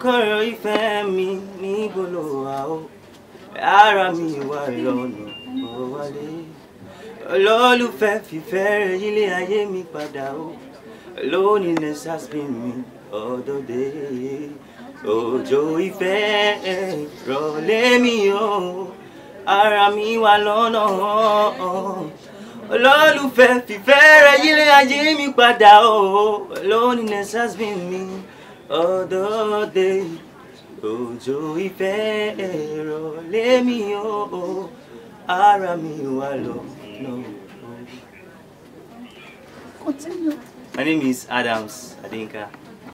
kọ́kọ́rọ́ ìfẹ́ mi níbo ló wà ó ara mi wà lọ́nà ó wálé olólùfẹ́ fìfẹ́ rẹ̀ yílé ayé mi padà ó lónìí nẹ́sàs bí mi ọ̀dọ́dẹ òjò ìfẹ́ rọ̀lé mi ó ara mi wà lọ́nà olólùfẹ́ fìfẹ́ rẹ̀ yílé ayé mi padà ó lónìí nẹ́sàs bí mi ọ̀dọ́dẹ òjò ìfẹ́ rọ̀lé mi ó ara mi wà lọ́nà. Continue. My name is Adams Adinka.